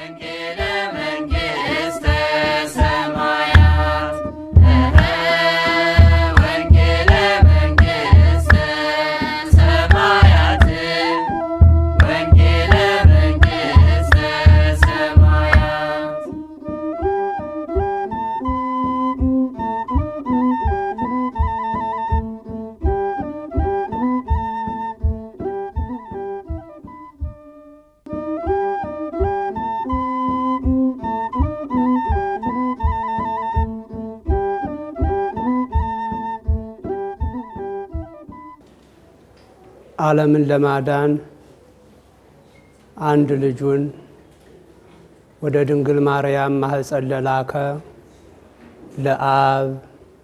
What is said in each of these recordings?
ወንጌለ መንግሥተ ሰማያት ወንጌለ መንግሥተ ሰማያት ወንጌለ መንግሥተ ሰማያት ዓለምን ለማዳን አንድ ልጁን ወደ ድንግል ማርያም ማኅፀን ለላከ ለአብ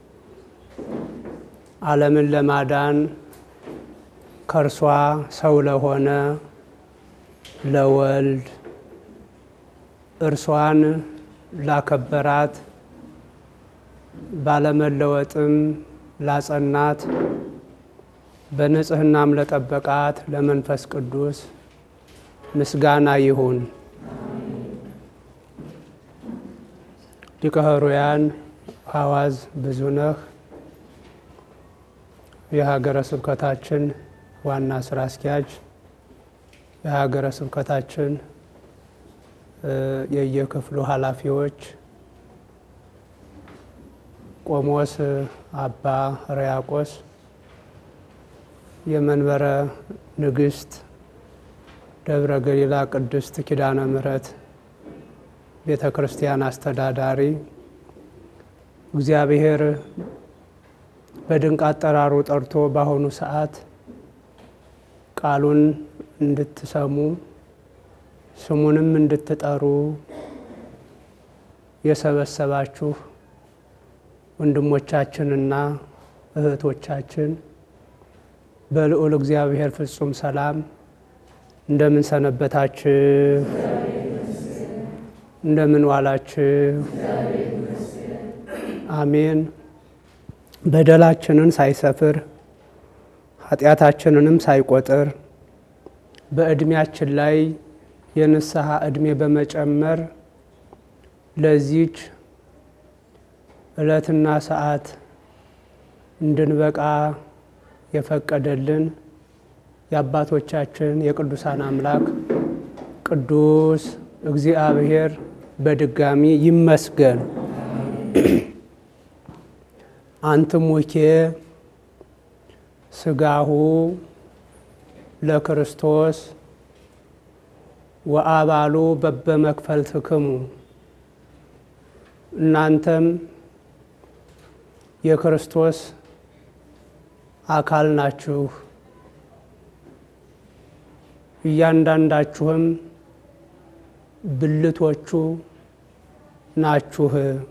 ዓለምን ለማዳን ከእርሷ ሰው ለሆነ ለወልድ እርሷን ላከበራት ባለመለወጥም ላጸናት በንጽህናም ለጠበቃት ለመንፈስ ቅዱስ ምስጋና ይሁን። ሊቀ ኅሩያን ሐዋዝ ብዙነህ የሀገረ ስብከታችን ዋና ስራ አስኪያጅ፣ የሀገረ ስብከታችን የየክፍሉ ኃላፊዎች፣ ቆሞስ አባ ሕርያቆስ የመንበረ ንግሥት ደብረ ገሊላ ቅድስት ኪዳነ ምሕረት ቤተ ክርስቲያን አስተዳዳሪ፣ እግዚአብሔር በድንቅ አጠራሩ ጠርቶ በአሁኑ ሰዓት ቃሉን እንድትሰሙ ስሙንም እንድትጠሩ የሰበሰባችሁ ወንድሞቻችንና እህቶቻችን በልዑል እግዚአብሔር ፍጹም ሰላም እንደምን ሰነበታችሁ? እንደምን ዋላችሁ? አሜን። በደላችንን ሳይሰፍር ኃጢአታችንንም ሳይቆጥር በዕድሜያችን ላይ የንስሐ ዕድሜ በመጨመር ለዚች ዕለትና ሰዓት እንድንበቃ የፈቀደልን የአባቶቻችን የቅዱሳን አምላክ ቅዱስ እግዚአብሔር በድጋሚ ይመስገን። አንትሙኬ ሥጋሁ ለክርስቶስ ወአባሉ በበመክፈልትክሙ እናንተም የክርስቶስ አካል ናችሁ። እያንዳንዳችሁም ብልቶቹ ናችሁ።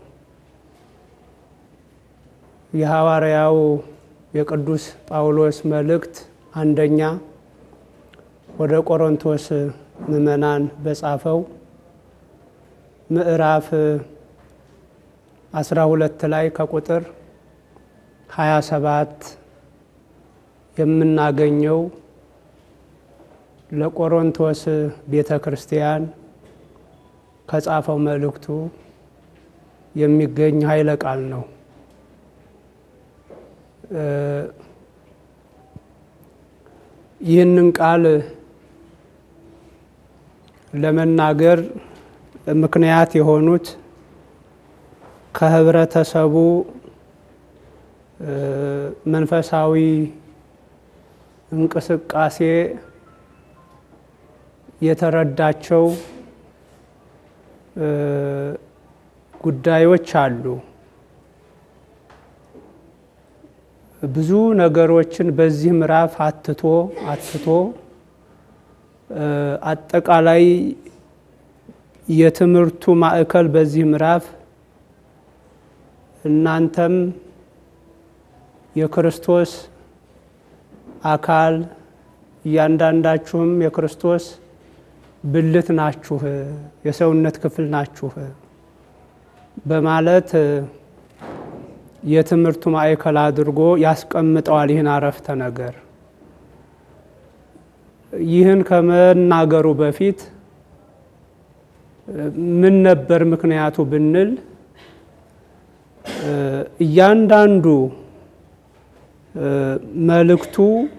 የሐዋርያው የቅዱስ ጳውሎስ መልእክት አንደኛ ወደ ቆሮንቶስ ምዕመናን በጻፈው ምዕራፍ አስራ ሁለት ላይ ከቁጥር ሀያ ሰባት የምናገኘው ለቆሮንቶስ ቤተ ክርስቲያን ከጻፈው መልእክቱ የሚገኝ ኃይለ ቃል ነው። ይህንን ቃል ለመናገር ምክንያት የሆኑት ከህብረተሰቡ መንፈሳዊ እንቅስቃሴ የተረዳቸው ጉዳዮች አሉ። ብዙ ነገሮችን በዚህ ምዕራፍ አትቶ አትቶ አጠቃላይ የትምህርቱ ማዕከል በዚህ ምዕራፍ እናንተም የክርስቶስ አካል እያንዳንዳችሁም የክርስቶስ ብልት ናችሁ፣ የሰውነት ክፍል ናችሁ በማለት የትምህርቱ ማዕከል አድርጎ ያስቀምጠዋል። ይህን አረፍተ ነገር ይህን ከመናገሩ በፊት ምን ነበር ምክንያቱ ብንል እያንዳንዱ መልእክቱ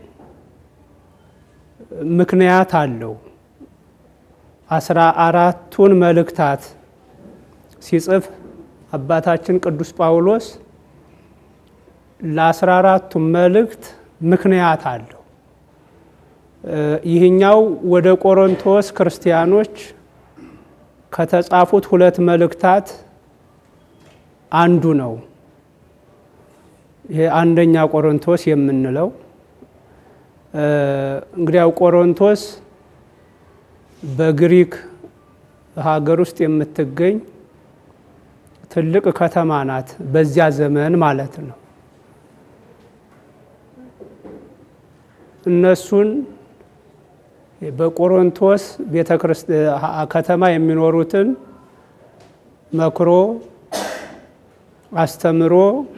ምክንያት አለው። አስራ አራቱን መልእክታት ሲጽፍ አባታችን ቅዱስ ጳውሎስ ለአስራ አራቱ መልእክት ምክንያት አለው። ይህኛው ወደ ቆሮንቶስ ክርስቲያኖች ከተጻፉት ሁለት መልእክታት አንዱ ነው። ይሄ አንደኛ ቆሮንቶስ የምንለው እንግዲያው ቆሮንቶስ በግሪክ ሀገር ውስጥ የምትገኝ ትልቅ ከተማ ናት። በዚያ ዘመን ማለት ነው። እነሱን በቆሮንቶስ ቤተ ከተማ የሚኖሩትን መክሮ አስተምሮ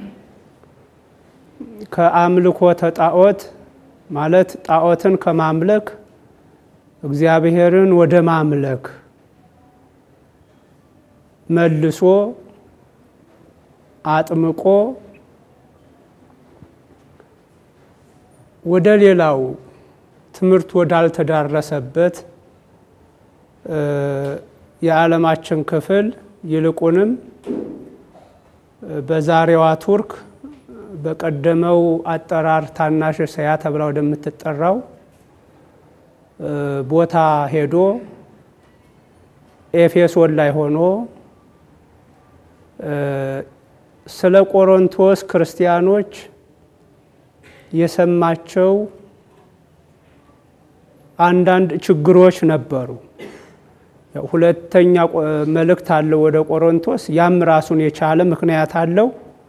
ከአምልኮተ ጣዖት ማለት ጣዖትን ከማምለክ እግዚአብሔርን ወደ ማምለክ መልሶ አጥምቆ ወደ ሌላው ትምህርት ወዳልተዳረሰበት የዓለማችን ክፍል ይልቁንም በዛሬዋ ቱርክ በቀደመው አጠራር ታናሽ እስያ ተብላ ወደምትጠራው ቦታ ሄዶ ኤፌሶን ላይ ሆኖ ስለ ቆሮንቶስ ክርስቲያኖች የሰማቸው አንዳንድ ችግሮች ነበሩ። ሁለተኛ መልእክት አለው ወደ ቆሮንቶስ። ያም ራሱን የቻለ ምክንያት አለው።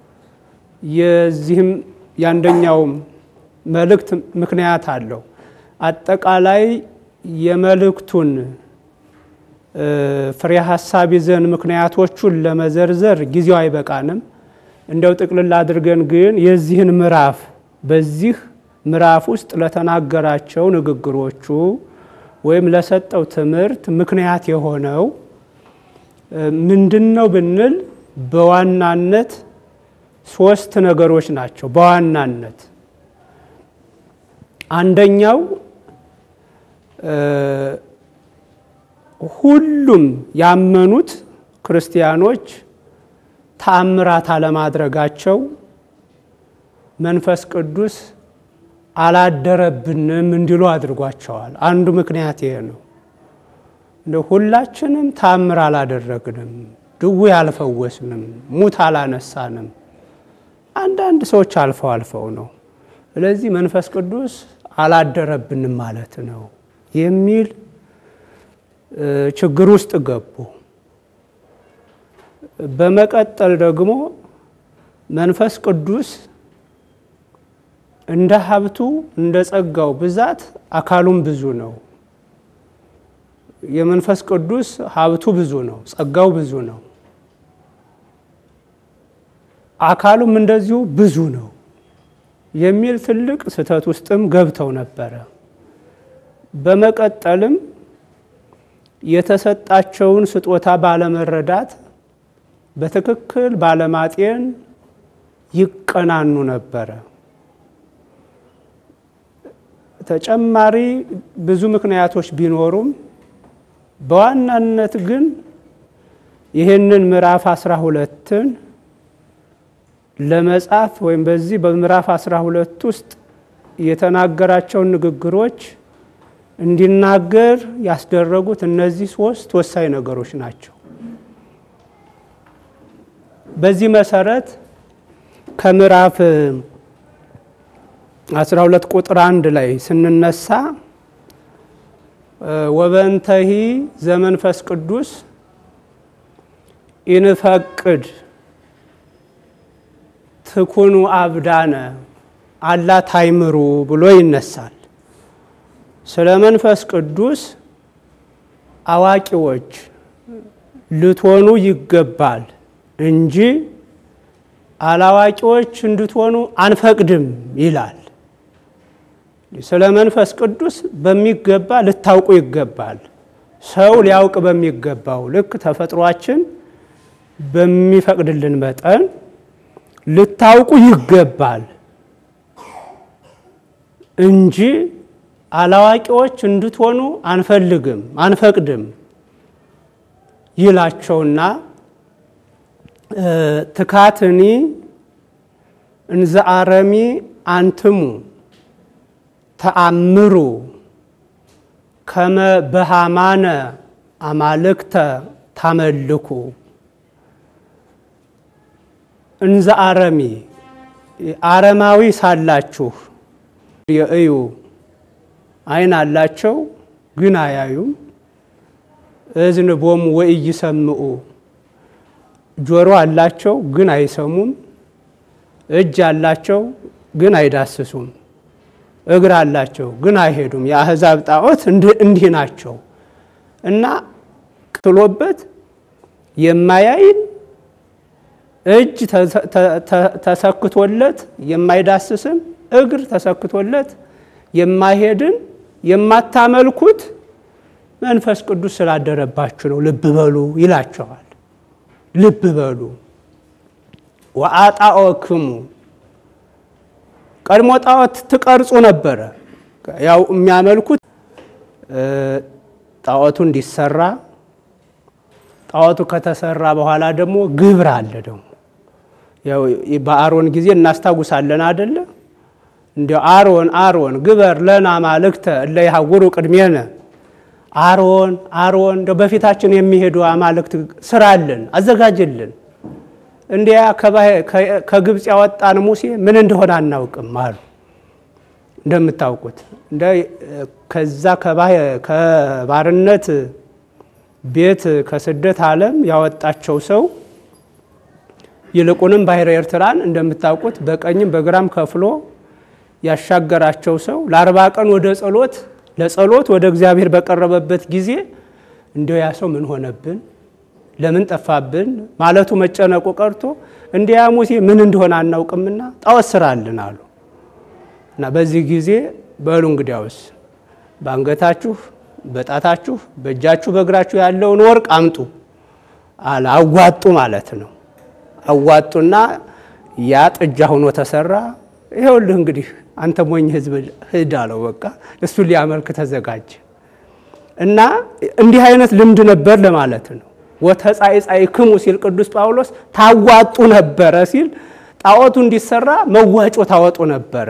የዚህም የአንደኛውም መልእክት ምክንያት አለው። አጠቃላይ የመልእክቱን ፍሬ ሀሳብ ይዘን ምክንያቶቹን ለመዘርዘር ጊዜው አይበቃንም። እንደው ጥቅልል አድርገን ግን የዚህን ምዕራፍ በዚህ ምዕራፍ ውስጥ ለተናገራቸው ንግግሮቹ ወይም ለሰጠው ትምህርት ምክንያት የሆነው ምንድን ነው ብንል በዋናነት ሶስት ነገሮች ናቸው። በዋናነት አንደኛው ሁሉም ያመኑት ክርስቲያኖች ተአምራት አለማድረጋቸው መንፈስ ቅዱስ አላደረብንም እንዲሉ አድርጓቸዋል። አንዱ ምክንያት ይሄ ነው። እንደ ሁላችንም ታምር አላደረግንም፣ ድውይ አልፈወስንም፣ ሙት አላነሳንም። አንዳንድ ሰዎች አልፈው አልፈው ነው። ስለዚህ መንፈስ ቅዱስ አላደረብንም ማለት ነው የሚል ችግር ውስጥ ገቡ። በመቀጠል ደግሞ መንፈስ ቅዱስ እንደ ሀብቱ እንደ ጸጋው ብዛት አካሉም ብዙ ነው። የመንፈስ ቅዱስ ሀብቱ ብዙ ነው፣ ጸጋው ብዙ ነው። አካሉም እንደዚሁ ብዙ ነው የሚል ትልቅ ስህተት ውስጥም ገብተው ነበረ። በመቀጠልም የተሰጣቸውን ስጦታ ባለመረዳት በትክክል ባለማጤን ይቀናኑ ነበረ። ተጨማሪ ብዙ ምክንያቶች ቢኖሩም በዋናነት ግን ይህንን ምዕራፍ አስራ ሁለትን ለመጻፍ ወይም በዚህ በምዕራፍ አስራ ሁለት ውስጥ የተናገራቸውን ንግግሮች እንዲናገር ያስደረጉት እነዚህ ሶስት ወሳኝ ነገሮች ናቸው። በዚህ መሰረት ከምዕራፍ 12 ቁጥር አንድ ላይ ስንነሳ ወበንተሂ ዘመንፈስ ቅዱስ ኢንፈቅድ ትኩኑ አብዳነ አላ ታይምሩ ብሎ ይነሳል። ስለ መንፈስ ቅዱስ አዋቂዎች ልትሆኑ ይገባል እንጂ አላዋቂዎች እንድትሆኑ አንፈቅድም ይላል። ስለ መንፈስ ቅዱስ በሚገባ ልታውቁ ይገባል። ሰው ሊያውቅ በሚገባው ልክ ተፈጥሯችን በሚፈቅድልን መጠን ልታውቁ ይገባል እንጂ አላዋቂዎች እንድትሆኑ አንፈልግም አንፈቅድም ይላቸውና ትካትኒ እንዘ አረሚ አንትሙ ተአምሩ ከመ በሃማነ አማልክተ ታመልኩ እንዘ አረሚ አረማዊ ሳላችሁ የእዩ ዓይን አላቸው ግን አያዩም። እዝን ቦሙ ወኢይሰምዑ ጆሮ አላቸው ግን አይሰሙም። እጅ አላቸው ግን አይዳስሱም። እግር አላቸው ግን አይሄዱም። የአሕዛብ ጣዖት እንዲህ ናቸው እና ቅትሎበት የማያይን እጅ ተሰክቶለት የማይዳስስን እግር ተሰክቶለት የማይሄድን የማታመልኩት መንፈስ ቅዱስ ስላደረባችሁ ነው። ልብ በሉ ይላቸዋል። ልብ በሉ ወአጣኦክሙ ቀድሞ ጣዖት ትቀርጹ ነበረ። ያው የሚያመልኩት ጣዖቱ እንዲሰራ ጣዖቱ ከተሰራ በኋላ ደግሞ ግብር አለ። ደግሞ ያው በአሮን ጊዜ እናስታውሳለን አደለ? እንዲያው አሮን አሮን ግበር ለና አማልክተ እለ ይሐውሩ ቅድሜነ አሮን አሮን እንደው በፊታችን የሚሄዱ አማልክት ስራልን አዘጋጅልን። እንዲያ ከግብፅ ያወጣን ሙሴ ምን እንደሆነ አናውቅም አሉ። እንደምታውቁት እንደ ከዛ ከባርነት ቤት ከስደት ዓለም ያወጣቸው ሰው ይልቁንም ባሕረ ኤርትራን እንደምታውቁት በቀኝም በግራም ከፍሎ ያሻገራቸው ሰው ለአርባ ቀን ወደ ጸሎት ለጸሎት ወደ እግዚአብሔር በቀረበበት ጊዜ እንዲያው ያ ሰው ምን ሆነብን፣ ለምን ጠፋብን ማለቱ መጨነቁ ቀርቶ እንዲያ ሙሴ ምን እንደሆነ አናውቅምና ጣዖት ስራልን አሉ እና በዚህ ጊዜ በሉ እንግዲያውስ በአንገታችሁ፣ በጣታችሁ፣ በእጃችሁ፣ በእግራችሁ ያለውን ወርቅ አምጡ አለ። አዋጡ ማለት ነው። አዋጡና ያ ጥጃ ሆኖ ተሰራ። ይኸውልህ እንግዲህ አንተ ሞኝ ሕዝብ ሂድ አለው። በቃ እሱን ሊያመልክ ተዘጋጀ እና እንዲህ አይነት ልምድ ነበር ለማለት ነው። ወተጻይጻይክሙ ሲል ቅዱስ ጳውሎስ ታዋጡ ነበረ ሲል ጣዖቱ እንዲሰራ መዋጮ ታወጡ ነበረ፣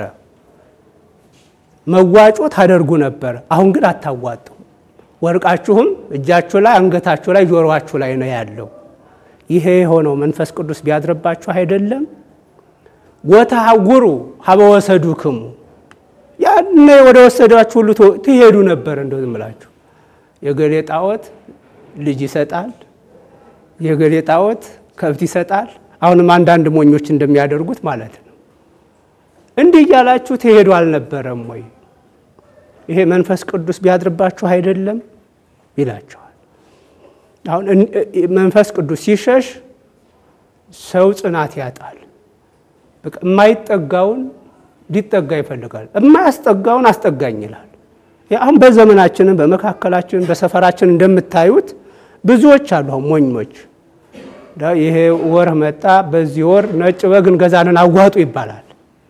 መዋጮ ታደርጉ ነበረ። አሁን ግን አታዋጡ። ወርቃችሁም እጃችሁ ላይ፣ አንገታችሁ ላይ፣ ጆሮአችሁ ላይ ነው ያለው። ይሄ የሆነው መንፈስ ቅዱስ ቢያድርባችሁ አይደለም። ወተሐውሩ ሀበ ወሰዱክሙ ያኔ ወደ ወሰዷችሁ ሁሉ ትሄዱ ነበር። እንደው ዝም ብላችሁ የገሌ ጣዖት ልጅ ይሰጣል፣ የገሌ ጣዖት ከብት ይሰጣል። አሁንም አንዳንድ ሞኞች እንደሚያደርጉት ማለት ነው። እንዲህ እያላችሁ ትሄዱ አልነበረም ወይ? ይሄ መንፈስ ቅዱስ ቢያድርባችሁ አይደለም ይላቸዋል። አሁን መንፈስ ቅዱስ ሲሸሽ ሰው ጽናት ያጣል። የማይጠጋውን ሊጠጋ ይፈልጋል። የማያስጠጋውን አስጠጋኝ ይላል። አሁን በዘመናችንም በመካከላችን በሰፈራችን እንደምታዩት ብዙዎች አሉ። አሁን ሞኞች ይሄ ወር መጣ፣ በዚህ ወር ነጭ በግ እንገዛለን አዋጡ ይባላል።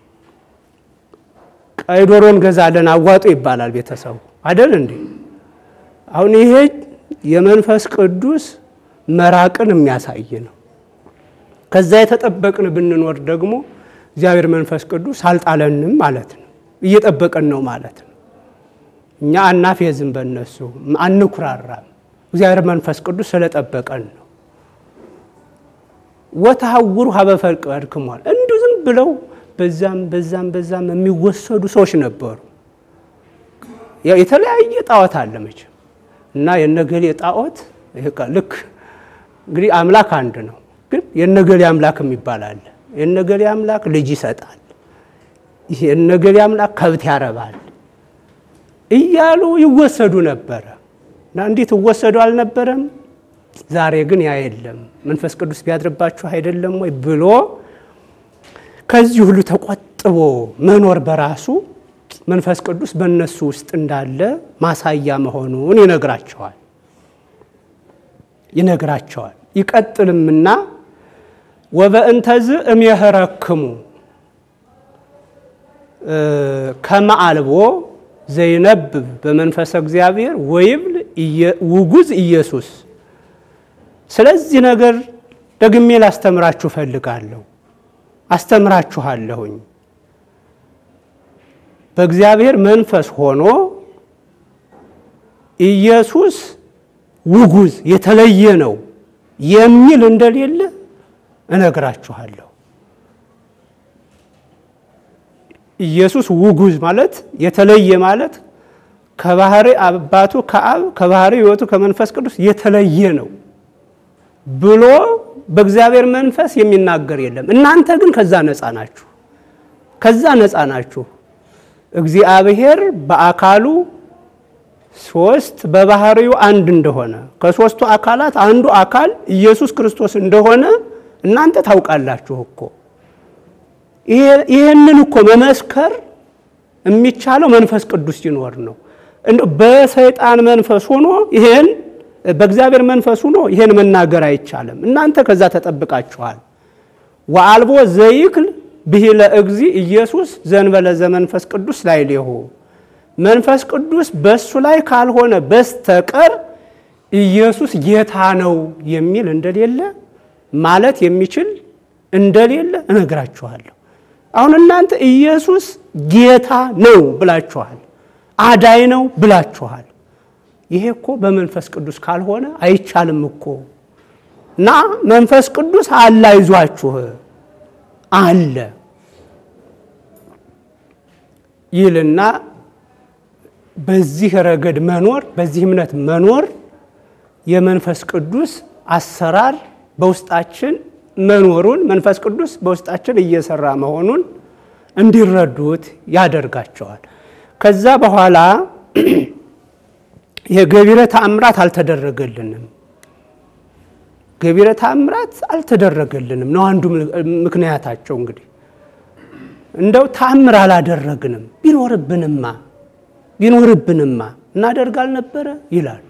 ቀይ ዶሮ እንገዛለን አዋጡ ይባላል። ቤተሰቡ አይደል እንዴ? አሁን ይሄ የመንፈስ ቅዱስ መራቅን የሚያሳይ ነው። ከዛ የተጠበቅን ብንኖር ደግሞ እግዚአብሔር መንፈስ ቅዱስ አልጣለንም ማለት ነው። እየጠበቀን ነው ማለት ነው። እኛ አናፌዝም፣ በእነሱ አንኩራራም። እግዚአብሔር መንፈስ ቅዱስ ስለጠበቀን ነው። ወተሐውሩ ሀበ ፈቅድክሙ እንዲሁ ዝም ብለው በዛም በዛም በዛም የሚወሰዱ ሰዎች ነበሩ። የተለያየ ጣዖት አለ መቼም እና የነገሌ ጣዖት ልክ እንግዲህ አምላክ አንድ ነው ግን የነገሌ አምላክ የሚባል አለ። የነገሌ አምላክ ልጅ ይሰጣል፣ የነገሌ አምላክ ከብት ያረባል እያሉ ይወሰዱ ነበረ እና እንዲህ ትወሰዱ አልነበረም። ዛሬ ግን ያ የለም። መንፈስ ቅዱስ ቢያድርባችሁ አይደለም ወይ ብሎ ከዚህ ሁሉ ተቆጥቦ መኖር በራሱ መንፈስ ቅዱስ በእነሱ ውስጥ እንዳለ ማሳያ መሆኑን ይነግራቸዋል። ይነግራቸዋል። ይቀጥልምና ወበእንተዝ እምየህረክሙ ከመአልቦ ዘይነብብ በመንፈሰ እግዚአብሔር ወይብል ውጉዝ ኢየሱስ። ስለዚህ ነገር ደግሜ ላስተምራችሁ እፈልጋለሁ፣ አስተምራችኋለሁኝ። በእግዚአብሔር መንፈስ ሆኖ ኢየሱስ ውጉዝ የተለየ ነው የሚል እንደሌለ እነግራችኋለሁ። ኢየሱስ ውጉዝ ማለት የተለየ ማለት ከባህሪ አባቱ ከአብ ከባህሪ ሕይወቱ ከመንፈስ ቅዱስ የተለየ ነው ብሎ በእግዚአብሔር መንፈስ የሚናገር የለም። እናንተ ግን ከዛ ነፃ ናችሁ፣ ከዛ ነፃ ናችሁ። እግዚአብሔር በአካሉ ሶስት በባህሪው አንድ እንደሆነ ከሶስቱ አካላት አንዱ አካል ኢየሱስ ክርስቶስ እንደሆነ እናንተ ታውቃላችሁ እኮ። ይህንን እኮ መመስከር የሚቻለው መንፈስ ቅዱስ ሲኖር ነው። በሰይጣን መንፈስ ሆኖ ይሄን በእግዚአብሔር መንፈስ ሆኖ ይሄን መናገር አይቻልም። እናንተ ከዛ ተጠብቃችኋል። ወአልቦ ዘይክል ብሂለ እግዚ ኢየሱስ ዘንበለ ዘመንፈስ ቅዱስ ላዕሌሁ መንፈስ ቅዱስ በሱ ላይ ካልሆነ በስተቀር ኢየሱስ ጌታ ነው የሚል እንደሌለ ማለት የሚችል እንደሌለ እነግራችኋለሁ። አሁን እናንተ ኢየሱስ ጌታ ነው ብላችኋል፣ አዳይ ነው ብላችኋል። ይሄ እኮ በመንፈስ ቅዱስ ካልሆነ አይቻልም እኮ እና መንፈስ ቅዱስ አለ፣ አይዟችሁ አለ ይልና በዚህ ረገድ መኖር በዚህ እምነት መኖር የመንፈስ ቅዱስ አሰራር በውስጣችን መኖሩን መንፈስ ቅዱስ በውስጣችን እየሰራ መሆኑን እንዲረዱት ያደርጋቸዋል። ከዛ በኋላ የገቢረ ተአምራት አልተደረገልንም፣ ገቢረ ተአምራት አልተደረገልንም ነው አንዱ ምክንያታቸው። እንግዲህ እንደው ተአምር አላደረግንም ቢኖርብንማ ቢኖርብንማ እናደርግ አልነበረ ይላሉ።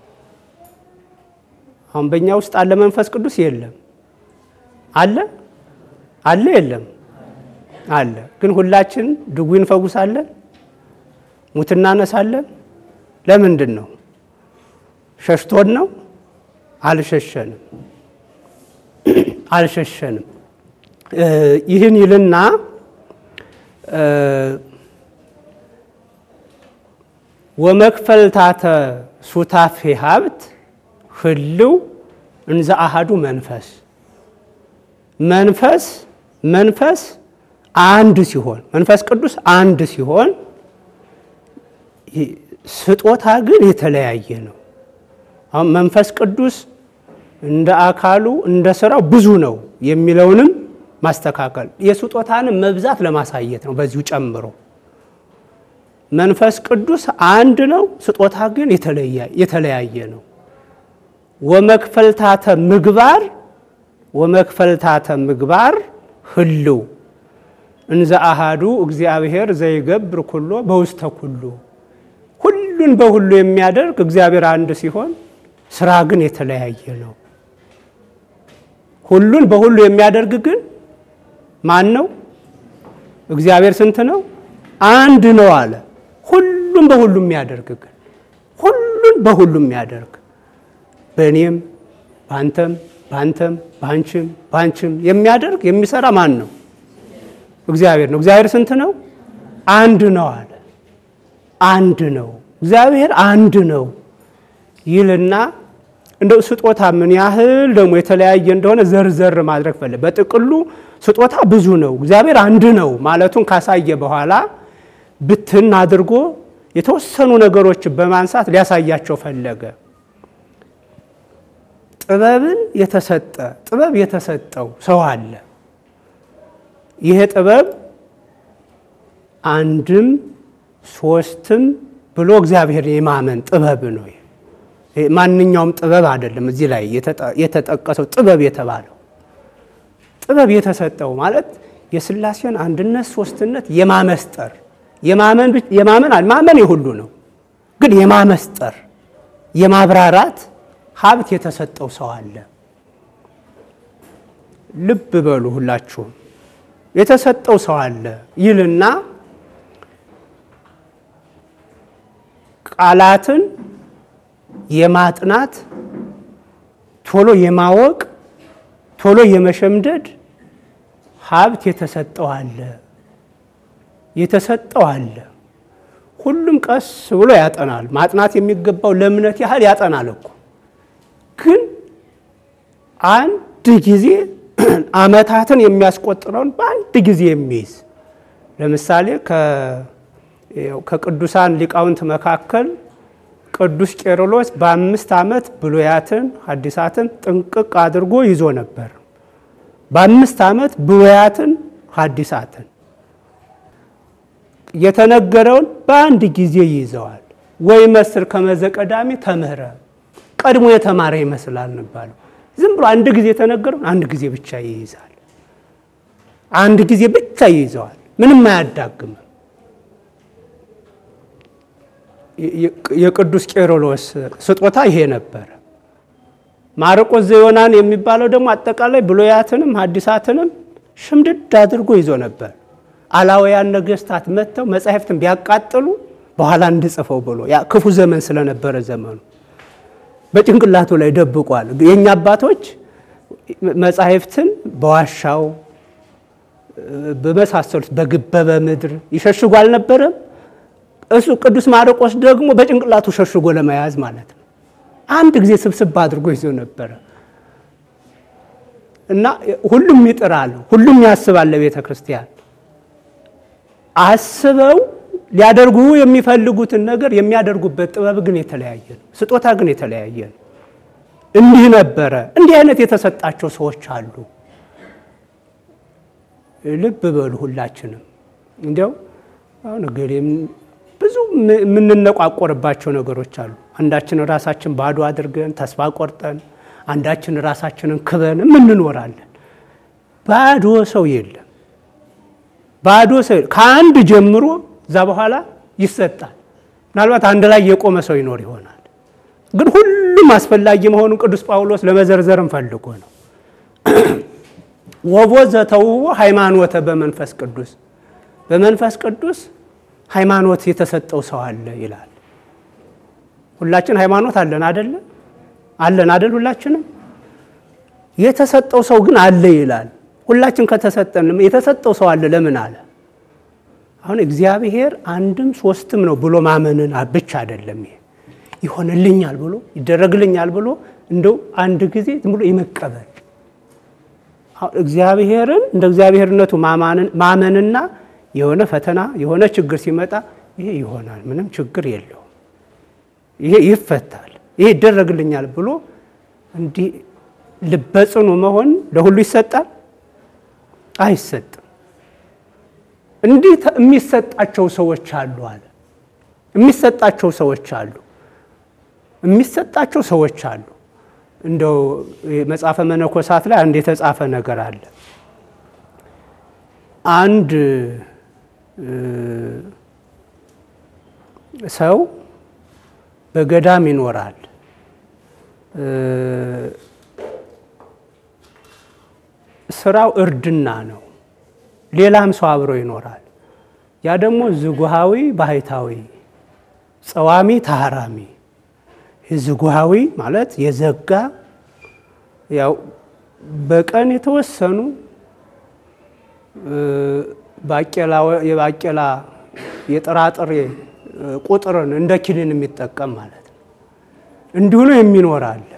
አሁን በእኛ ውስጥ አለ መንፈስ ቅዱስ የለም? አለ አለ የለም? አለ። ግን ሁላችን ድውይ እንፈውሳለን፣ ሙት እናነሳለን። ለምንድን ነው? ሸሽቶን ነው? አልሸሸንም፣ አልሸሸንም። ይህን ይልና ወመክፈልታተ ሱታፌ ሀብት ህልው እንዘ አሃዱ መንፈስ መንፈስ መንፈስ አንድ ሲሆን መንፈስ ቅዱስ አንድ ሲሆን ስጦታ ግን የተለያየ ነው። አሁን መንፈስ ቅዱስ እንደ አካሉ እንደ ስራው ብዙ ነው የሚለውንም ማስተካከል የስጦታንም መብዛት ለማሳየት ነው። በዚሁ ጨምሮ መንፈስ ቅዱስ አንድ ነው፣ ስጦታ ግን የተለያየ ነው። ወመክፈልታተ ምግባር ወመክፈልታተ ምግባር ህልው እንዘ አሃዱ እግዚአብሔር ዘይገብር ኩሎ በውስተ ኩሉ ሁሉን በሁሉ የሚያደርግ እግዚአብሔር አንድ ሲሆን ስራ ግን የተለያየ ነው። ሁሉን በሁሉ የሚያደርግ ግን ማን ነው? እግዚአብሔር ስንት ነው? አንድ ነው አለ። ሁሉን በሁሉ የሚያደርግ ግን ሁሉን በሁሉ የሚያደርግ በእኔም በአንተም በአንተም በአንቺም በአንቺም የሚያደርግ የሚሰራ ማን ነው? እግዚአብሔር ነው። እግዚአብሔር ስንት ነው? አንድ ነው አለ። አንድ ነው። እግዚአብሔር አንድ ነው ይልና እንደው ስጦታ ምን ያህል ደግሞ የተለያየ እንደሆነ ዘርዘር ማድረግ ፈለገ። በጥቅሉ ስጦታ ብዙ ነው፣ እግዚአብሔር አንድ ነው ማለቱን ካሳየ በኋላ ብትን አድርጎ የተወሰኑ ነገሮችን በማንሳት ሊያሳያቸው ፈለገ። ጥበብን የተሰጠ ጥበብ የተሰጠው ሰው አለ። ይሄ ጥበብ አንድም ሶስትም ብሎ እግዚአብሔር የማመን ጥበብ ነው። ማንኛውም ጥበብ አይደለም። እዚህ ላይ የተጠቀሰው ጥበብ የተባለው ጥበብ የተሰጠው ማለት የሥላሴን አንድነት ሶስትነት የማመስጠር የማመን ማመን የሁሉ ነው፣ ግን የማመስጠር የማብራራት ሀብት የተሰጠው ሰው አለ። ልብ በሉ ሁላችሁም የተሰጠው ሰው አለ ይልና ቃላትን የማጥናት ቶሎ የማወቅ ቶሎ የመሸምደድ ሀብት የተሰጠው አለ የተሰጠው አለ። ሁሉም ቀስ ብሎ ያጠናል። ማጥናት የሚገባው ለእምነት ያህል ያጠናል እኮ ግን አንድ ጊዜ ዓመታትን የሚያስቆጥረውን በአንድ ጊዜ የሚይዝ ለምሳሌ ከቅዱሳን ሊቃውንት መካከል ቅዱስ ቄርሎስ በአምስት ዓመት ብሉያትን ሐዲሳትን ጥንቅቅ አድርጎ ይዞ ነበር። በአምስት ዓመት ብሉያትን ሐዲሳትን የተነገረውን በአንድ ጊዜ ይይዘዋል። ወይ መስር ከመዘ ቀዳሚ ተምህረ ቀድሞ የተማረ ይመስላል እንባለው። ዝም ብሎ አንድ ጊዜ የተነገረውን አንድ ጊዜ ብቻ ይይዛል። አንድ ጊዜ ብቻ ይይዘዋል። ምንም አያዳግምም። የቅዱስ ቄርሎስ ስጦታ ይሄ ነበረ። ማርቆስ ዘዮናን የሚባለው ደግሞ አጠቃላይ ብሉያትንም ሐዲሳትንም ሽምድድ አድርጎ ይዞ ነበር። አላውያን ነገስታት መጥተው መጻሕፍትን ቢያቃጥሉ በኋላ እንድጽፈው ብሎ ያ ክፉ ዘመን ስለነበረ ዘመኑ በጭንቅላቱ ላይ ደብቋል። የእኛ አባቶች መጻሕፍትን በዋሻው በመሳሰሉት በግበበ ምድር ይሸሽጉ አልነበረም። እሱ ቅዱስ ማርቆስ ደግሞ በጭንቅላቱ ሸሽጎ ለመያዝ ማለት ነው። አንድ ጊዜ ስብስብ አድርጎ ይዞ ነበረ እና ሁሉም ይጥራል፣ ሁሉም ያስባል። ለቤተ ክርስቲያን አስበው ሊያደርጉ የሚፈልጉትን ነገር የሚያደርጉበት ጥበብ ግን የተለያየ ነው። ስጦታ ግን የተለያየ ነው። እንዲህ ነበረ። እንዲህ አይነት የተሰጣቸው ሰዎች አሉ። ልብ በሉ ሁላችንም እንዲያው አሁን እገሌም ብዙ የምንነቋቆርባቸው ነገሮች አሉ። አንዳችን ራሳችን ባዶ አድርገን ተስፋ ቆርጠን፣ አንዳችን ራሳችንን ክበን የምንኖራለን። ባዶ ሰው የለም። ባዶ ሰው ከአንድ ጀምሮ እዛ በኋላ ይሰጣል። ምናልባት አንድ ላይ የቆመ ሰው ይኖር ይሆናል። ግን ሁሉም አስፈላጊ መሆኑን ቅዱስ ጳውሎስ ለመዘርዘርም ፈልጎ ነው። ወቦ ዘተውቦ ሃይማኖተ በመንፈስ ቅዱስ በመንፈስ ቅዱስ ሃይማኖት የተሰጠው ሰው አለ ይላል። ሁላችን ሃይማኖት አለን አደለ? አለን አደል? ሁላችንም የተሰጠው ሰው ግን አለ ይላል። ሁላችን ከተሰጠን የተሰጠው ሰው አለ ለምን አለ? አሁን እግዚአብሔር አንድም ሶስትም ነው ብሎ ማመንን ብቻ አይደለም። ይሄ ይሆንልኛል ብሎ ይደረግልኛል ብሎ እንደው አንድ ጊዜ ዝም ብሎ ይመቀበል እግዚአብሔርን እንደ እግዚአብሔርነቱ ማመንና የሆነ ፈተና የሆነ ችግር ሲመጣ ይሄ ይሆናል፣ ምንም ችግር የለውም፣ ይሄ ይፈታል፣ ይሄ ይደረግልኛል ብሎ እንዲህ ልበጽኑ መሆን ለሁሉ ይሰጣል? አይሰጥም። እንዲህ የሚሰጣቸው ሰዎች አሉ አለ። የሚሰጣቸው ሰዎች አሉ፣ የሚሰጣቸው ሰዎች አሉ። እንደው መጽሐፈ መነኮሳት ላይ አንድ የተጻፈ ነገር አለ። አንድ ሰው በገዳም ይኖራል። ስራው እርድና ነው። ሌላም ሰው አብሮ ይኖራል። ያ ደግሞ ዝጉሃዊ ባህታዊ፣ ጸዋሚ ታሃራሚ ዝጉሃዊ ማለት የዘጋ ያው በቀን የተወሰኑ የባቄላ የጥራጥሬ ቁጥርን እንደ ኪኒን የሚጠቀም ማለት ነው። እንዲሁ ነው የሚኖር አለ።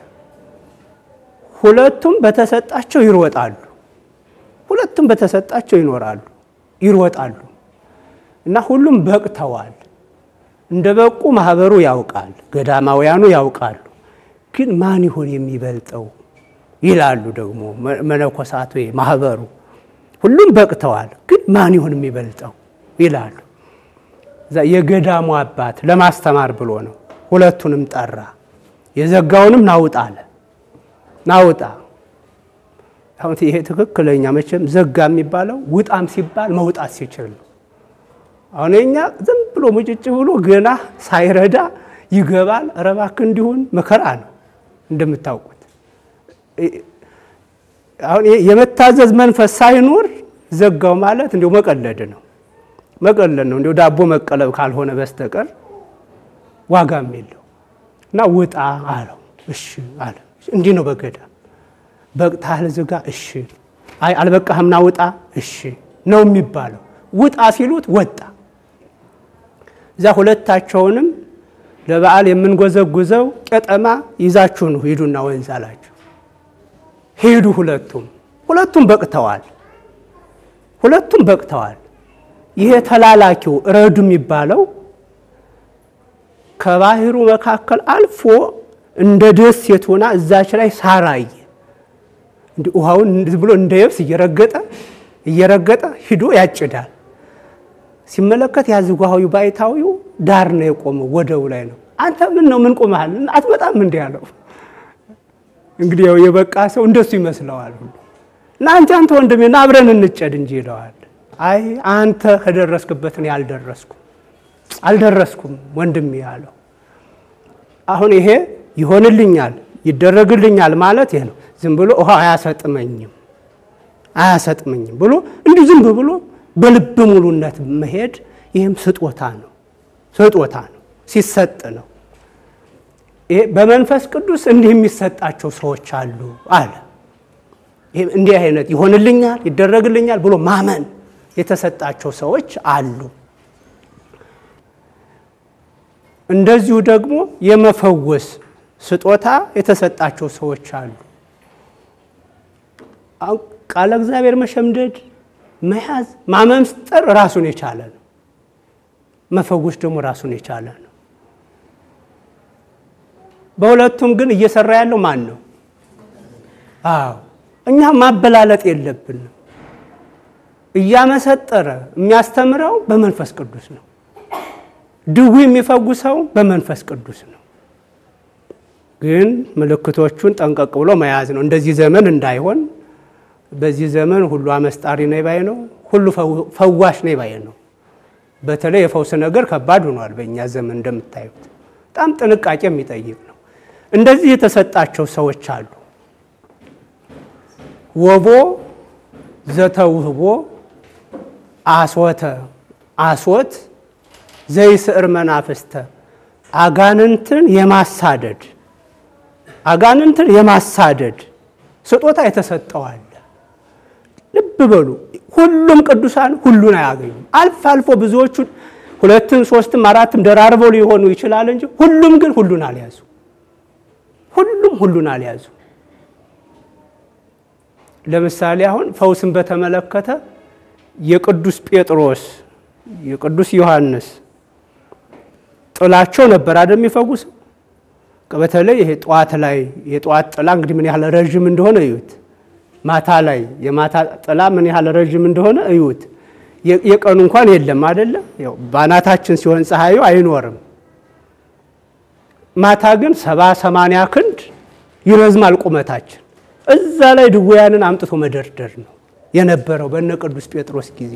ሁለቱም በተሰጣቸው ይሮጣሉ። ሁለቱም በተሰጣቸው ይኖራሉ፣ ይሮጣሉ እና ሁሉም በቅተዋል። እንደ በቁ ማህበሩ ያውቃል፣ ገዳማውያኑ ያውቃሉ። ግን ማን ይሆን የሚበልጠው ይላሉ ደግሞ መነኮሳቱ ማህበሩ። ሁሉም በቅተዋል፣ ግን ማን ይሆን የሚበልጠው ይላሉ። የገዳሙ አባት ለማስተማር ብሎ ነው ሁለቱንም ጠራ። የዘጋውንም ናውጣ አለ። ናውጣ አሁን ይሄ ትክክለኛ መቼም ዘጋ የሚባለው ውጣም ሲባል መውጣት ሲችል ነው። አሁን የኛ ዝም ብሎ ሙጭጭ ብሎ ገና ሳይረዳ ይገባል። ኧረ እባክህ እንዲሆን መከራ ነው እንደምታውቁት አሁን የመታዘዝ መንፈስ ሳይኖር ዘጋው ማለት እንዲሁ መቀለድ ነው። መቀለድ ነው። እንዲሁ ዳቦ መቀለብ ካልሆነ በስተቀር ዋጋም የለው እና ውጣ አለው። እሺ አለ። እንዲህ ነው በገዳም በቅታህል ዝጋ። እሺ አይ አልበቃህምና ውጣ። እሺ ነው የሚባለው። ውጣ ሲሉት ወጣ። እዛ ሁለታቸውንም ለበዓል የምንጎዘጉዘው ቄጠማ ይዛችሁ ነው ሂዱና ወንዝ አላቸው። ሄዱ። ሁለቱም ሁለቱም በቅተዋል። ሁለቱም በቅተዋል። ይሄ ተላላኪው ረዱ የሚባለው ከባህሩ መካከል አልፎ እንደ ደሴት ሆና እዛች ላይ ሳራየ እንዲህ ውሃውን ብሎ እንደ የብስ እየረገጠ እየረገጠ ሂዶ ያጭዳል። ሲመለከት ያዝጓሃዊ ባይታዊው ዳር ነው የቆመው፣ ወደቡ ላይ ነው። አንተ ምን ነው ምን ቆመሃል? አትመጣም እንዲህ አለው። እንግዲህ ያው የበቃ ሰው እንደሱ ይመስለዋል ሁሉ እና አንተ አንተ ወንድሜ ና አብረን እንጨድ እንጂ ይለዋል። አይ አንተ ከደረስክበት እኔ አልደረስኩም አልደረስኩም ወንድሜ ያለው። አሁን ይሄ ይሆንልኛል ይደረግልኛል ማለት ይሄ ነው። ዝም ብሎ ውሃ አያሰጥመኝም አያሰጥመኝም ብሎ እንዲሁ ዝም ብሎ በልብ ሙሉነት መሄድ ይህም ስጦታ ነው። ስጦታ ነው፣ ሲሰጥ ነው። ይሄ በመንፈስ ቅዱስ እንዲህ የሚሰጣቸው ሰዎች አሉ አለ። ይሄ እንዲህ አይነት ይሆንልኛል ይደረግልኛል ብሎ ማመን የተሰጣቸው ሰዎች አሉ። እንደዚሁ ደግሞ የመፈወስ ስጦታ የተሰጣቸው ሰዎች አሉ። ቃለ እግዚአብሔር መሸምደድ፣ መያዝ፣ ማመምስጠር ራሱን የቻለ ነው። መፈወስ ደግሞ ራሱን የቻለ ነው። በሁለቱም ግን እየሰራ ያለው ማን ነው? አዎ እኛ ማበላለጥ የለብንም። እያመሰጠረ የሚያስተምረው በመንፈስ ቅዱስ ነው። ድዊ የሚፈጉሰው በመንፈስ ቅዱስ ነው። ግን ምልክቶቹን ጠንቀቅ ብሎ መያዝ ነው። እንደዚህ ዘመን እንዳይሆን። በዚህ ዘመን ሁሉ አመስጣሪ ነኝ ባይ ነው፣ ሁሉ ፈዋሽ ነኝ ባይ ነው። በተለይ የፈውስ ነገር ከባድ ሆኗል በእኛ ዘመን እንደምታዩት፣ በጣም ጥንቃቄ የሚጠይቅ ነው። እንደዚህ የተሰጣቸው ሰዎች አሉ። ወቦ ዘተውህቦ አስወተ አስወት ዘይስዕር መናፍስተ አጋንንትን የማሳደድ አጋንንትን የማሳደድ ስጦታ የተሰጠዋል። ልብ በሉ፣ ሁሉም ቅዱሳን ሁሉን አያገኙም። አልፎ አልፎ ብዙዎቹ ሁለትም ሶስትም አራትም ደራርበው ሊሆኑ ይችላል እንጂ ሁሉም ግን ሁሉን አልያዙ። ሁሉም ሁሉን አልያዙ። ለምሳሌ አሁን ፈውስን በተመለከተ የቅዱስ ጴጥሮስ የቅዱስ ዮሐንስ ጥላቸው ነበር አይደል የሚፈውሰው። በተለይ ይሄ ጠዋት ላይ የጠዋት ጥላ እንግዲህ ምን ያህል ረዥም እንደሆነ እዩት። ማታ ላይ የማታ ጥላ ምን ያህል ረዥም እንደሆነ እዩት። የቀኑ እንኳን የለም አይደለ? ያው ባናታችን ሲሆን ፀሐዩ አይኖርም። ማታ ግን ሰባ ሰማንያ ክንድ ይረዝማል ቁመታችን። እዛ ላይ ድውያንን አምጥቶ መደርደር ነው የነበረው በነ ቅዱስ ጴጥሮስ ጊዜ።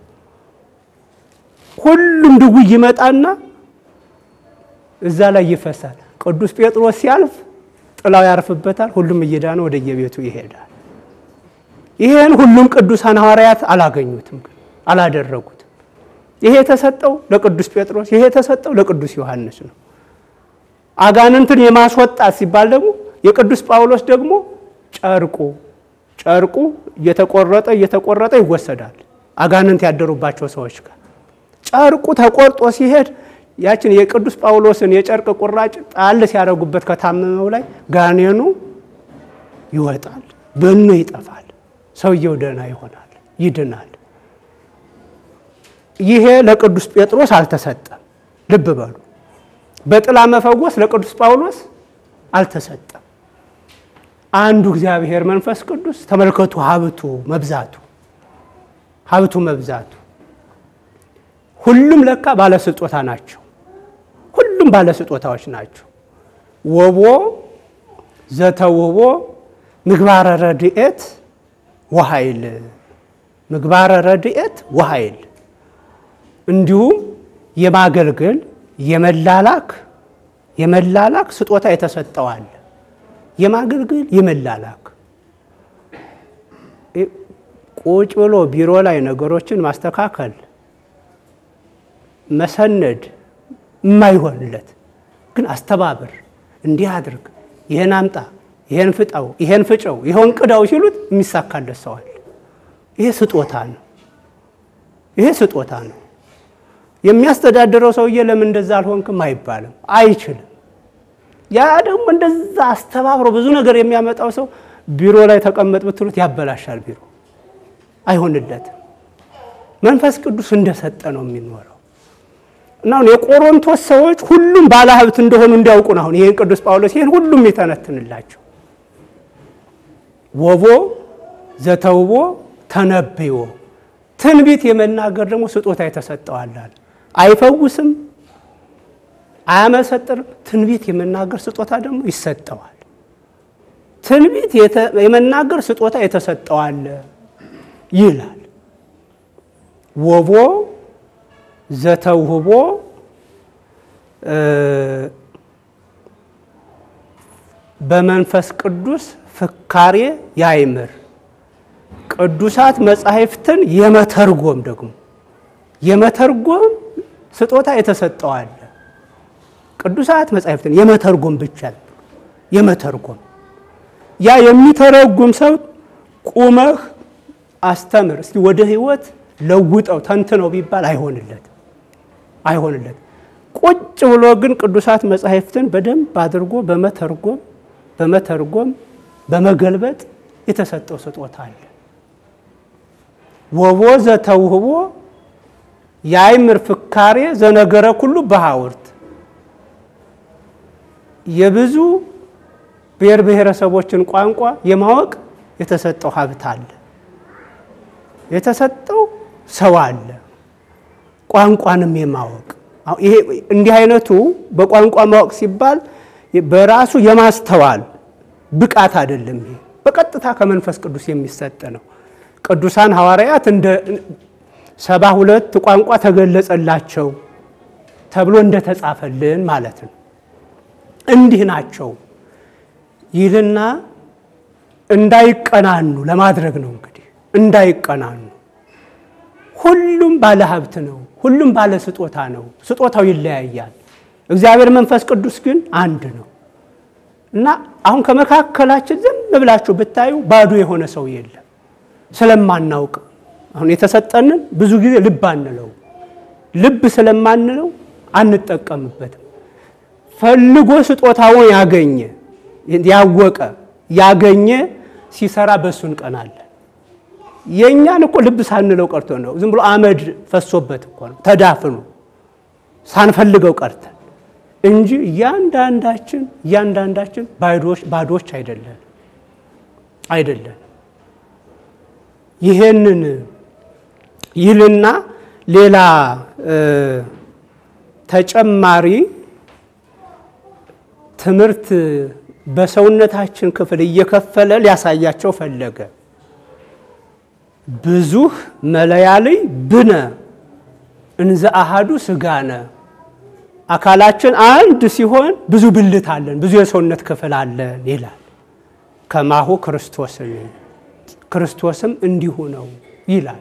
ሁሉም ድውይ ይመጣና እዛ ላይ ይፈሳል። ቅዱስ ጴጥሮስ ሲያልፍ ጥላው ያርፍበታል። ሁሉም እየዳነ ወደ የቤቱ ይሄዳል። ይሄን ሁሉም ቅዱሳን ሐዋርያት አላገኙትም፣ ግን አላደረጉትም። ይሄ የተሰጠው ለቅዱስ ጴጥሮስ፣ ይሄ የተሰጠው ለቅዱስ ዮሐንስ ነው። አጋንንትን የማስወጣት ሲባል ደግሞ የቅዱስ ጳውሎስ ደግሞ ጨርቁ ጨርቁ እየተቆረጠ እየተቆረጠ ይወሰዳል አጋንንት ያደሩባቸው ሰዎች ጋር ጨርቁ ተቆርጦ ሲሄድ ያችን የቅዱስ ጳውሎስን የጨርቅ ቁራጭ ጣል ሲያደርጉበት ከታመመው ላይ ጋኔኑ ይወጣል፣ በኖ ይጠፋል፣ ሰውየው ደህና ይሆናል፣ ይድናል። ይሄ ለቅዱስ ጴጥሮስ አልተሰጠም። ልብ በሉ። በጥላ መፈወስ ለቅዱስ ጳውሎስ አልተሰጠም። አንዱ እግዚአብሔር መንፈስ ቅዱስ ተመልከቱ፣ ሀብቱ መብዛቱ ሀብቱ መብዛቱ። ሁሉም ለካ ባለስጦታ ናቸው። ሁሉም ባለስጦታዎች ናቸው። ወቦ ዘተውቦ ምግባረ ረድኤት ወኃይል ምግባረ ረድኤት ወኃይል እንዲሁም የማገልገል የመላላክ የመላላክ ስጦታ የተሰጠዋል። የማገልገል የመላላክ ቁጭ ብሎ ቢሮ ላይ ነገሮችን ማስተካከል መሰነድ የማይሆንለት ግን አስተባበር፣ እንዲህ አድርግ፣ ይህን አምጣ፣ ይህን ፍጣው፣ ይህን ፍጨው፣ ይኸውን ቅዳው ሲሉት የሚሳካለት ሰዋል። ይሄ ስጦታ ነው። ይሄ ስጦታ ነው። የሚያስተዳድረው ሰውዬ ለምን እንደዛ አልሆንክም አይባልም፣ አይችልም። ያ ደግሞ እንደዛ አስተባብሮ ብዙ ነገር የሚያመጣው ሰው ቢሮ ላይ ተቀመጥ ብትሉት ያበላሻል። ቢሮ አይሆንለትም። መንፈስ ቅዱስ እንደሰጠ ነው የሚኖረው። እና አሁን የቆሮንቶስ ሰዎች ሁሉም ባለሀብት እንደሆኑ እንዲያውቁ ነው። አሁን ይህን ቅዱስ ጳውሎስ ይህን ሁሉም የተነትንላቸው ወቦ ዘተውቦ ተነብዮ ትንቢት የመናገር ደግሞ ስጦታ የተሰጠዋላል። አይፈውስም፣ አያመሰጥርም። ትንቢት የመናገር ስጦታ ደግሞ ይሰጠዋል። ትንቢት የመናገር ስጦታ የተሰጠዋል ይላል። ወቦ ዘተውህቦ በመንፈስ ቅዱስ ፍካሬ ያይምር ቅዱሳት መጻሕፍትን የመተርጎም ደግሞ የመተርጎም ስጦታ የተሰጠዋል። ቅዱሳት መጻሕፍትን የመተርጎም ብቻ የመተርጎም ያ የሚተረጉም ሰው ቁመህ አስተምር እስቲ ወደ ሕይወት ለውጠው ተንትነው ቢባል አይሆንለት አይሆንለት። ቁጭ ብሎ ግን ቅዱሳት መጻሕፍትን በደንብ አድርጎ በመተርጎም በመተርጎም በመገልበጥ የተሰጠው ስጦታ አለ። ወቦ ዘተውህቦ የአይምር ፍካሬ ዘነገረ ኩሉ በሐውርት የብዙ ብሔር ብሔረሰቦችን ቋንቋ የማወቅ የተሰጠው ሀብት አለ። የተሰጠው ሰው አለ። ቋንቋንም የማወቅ ይሄ እንዲህ አይነቱ በቋንቋ ማወቅ ሲባል በራሱ የማስተዋል ብቃት አይደለም። ይሄ በቀጥታ ከመንፈስ ቅዱስ የሚሰጥ ነው። ቅዱሳን ሐዋርያት እንደ ሰባ ሁለት ቋንቋ ተገለጸላቸው ተብሎ እንደተጻፈልን ማለት ነው። እንዲህ ናቸው ይልና እንዳይቀናኑ ለማድረግ ነው። እንግዲህ እንዳይቀናኑ ሁሉም ባለ ሀብት ነው። ሁሉም ባለ ስጦታ ነው። ስጦታው ይለያያል። እግዚአብሔር መንፈስ ቅዱስ ግን አንድ ነው እና አሁን ከመካከላችን ዝም ብላችሁ ብታዩ ባዶ የሆነ ሰው የለም። ስለማናውቅ አሁን የተሰጠንን ብዙ ጊዜ ልብ አንለው። ልብ ስለማንለው አንጠቀምበትም። ፈልጎ ስጦታውን ያገኘ ያወቀ ያገኘ ሲሰራ በእሱ እንቀናለን። የእኛን እኮ ልብ ሳንለው ቀርቶ ነው። ዝም ብሎ አመድ ፈሶበት እኮ ነው ተዳፍኖ ሳንፈልገው ቀርተን እንጂ እያንዳንዳችን እያንዳንዳችን ባዶች አይደለን አይደለን። ይሄንን ይልና ሌላ ተጨማሪ ትምህርት በሰውነታችን ክፍል እየከፈለ ሊያሳያቸው ፈለገ። ብዙህ መለያልይ ብነ እንዘ አሃዱ ስጋነ አካላችን አንድ ሲሆን ብዙ ብልት አለን፣ ብዙ የሰውነት ክፍል አለን ይላል። ከማሁ ክርስቶስን ክርስቶስም እንዲሁ ነው ይላል።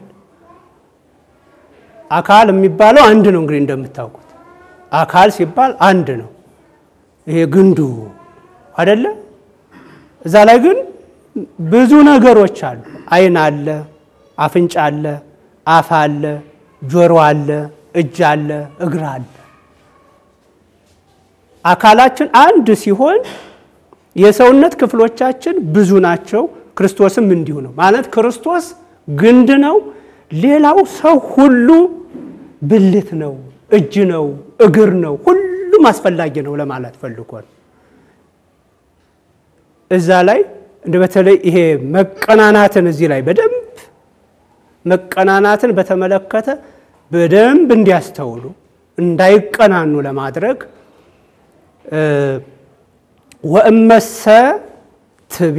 አካል የሚባለው አንድ ነው። እንግዲህ እንደምታውቁት አካል ሲባል አንድ ነው። ይሄ ግንዱ አይደለ? እዛ ላይ ግን ብዙ ነገሮች አሉ። ዓይን አለ፣ አፍንጫ አለ፣ አፍ አለ፣ ጆሮ አለ፣ እጅ አለ፣ እግር አለ። አካላችን አንድ ሲሆን የሰውነት ክፍሎቻችን ብዙ ናቸው። ክርስቶስም እንዲሁ ነው ማለት ክርስቶስ ግንድ ነው። ሌላው ሰው ሁሉ ብልት ነው፣ እጅ ነው፣ እግር ነው። ሁሉም አስፈላጊ ነው ለማለት ፈልጎ ነው። እዛ ላይ እንደ በተለይ ይሄ መቀናናትን እዚህ ላይ በደንብ መቀናናትን በተመለከተ በደንብ እንዲያስተውሉ እንዳይቀናኑ ለማድረግ ወእመሰ ትቤ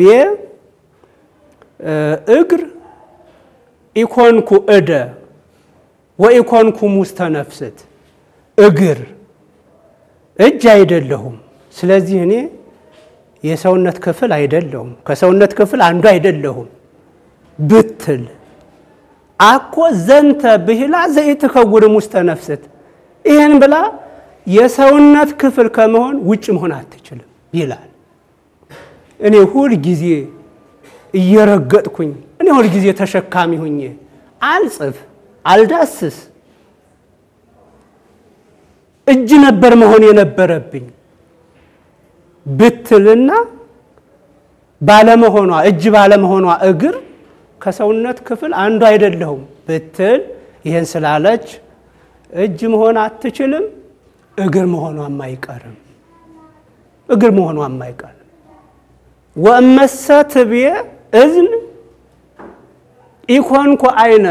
እግር ኢኮንኩ እደ ወኢኮንኩ ሙስተ ነፍስት እግር እጅ አይደለሁም። ስለዚህ እኔ የሰውነት ክፍል አይደለሁም፣ ከሰውነት ክፍል አንዱ አይደለሁም ብትል አኮ ዘንተ ብሂላ ዘኢትከውንም ውስተ ነፍስት ይህን ብላ የሰውነት ክፍል ከመሆን ውጭ መሆን አትችልም ይላል። እኔ ሁል ጊዜ እየረገጥኩኝ እኔ ሁል ጊዜ ተሸካሚ ሁኜ አልጽፍ አልዳስስ እጅ ነበር መሆን የነበረብኝ ብትልና ባለመሆኗ እጅ ባለመሆኗ እግር ከሰውነት ክፍል አንዱ አይደለሁም ብትል ይህን ስላለች እጅ መሆን አትችልም፣ እግር መሆኗም አይቀርም። እግር መሆኗም አይቀርም። ወእመሰ ትብዬ እዝን ኢኮንኮ አይነ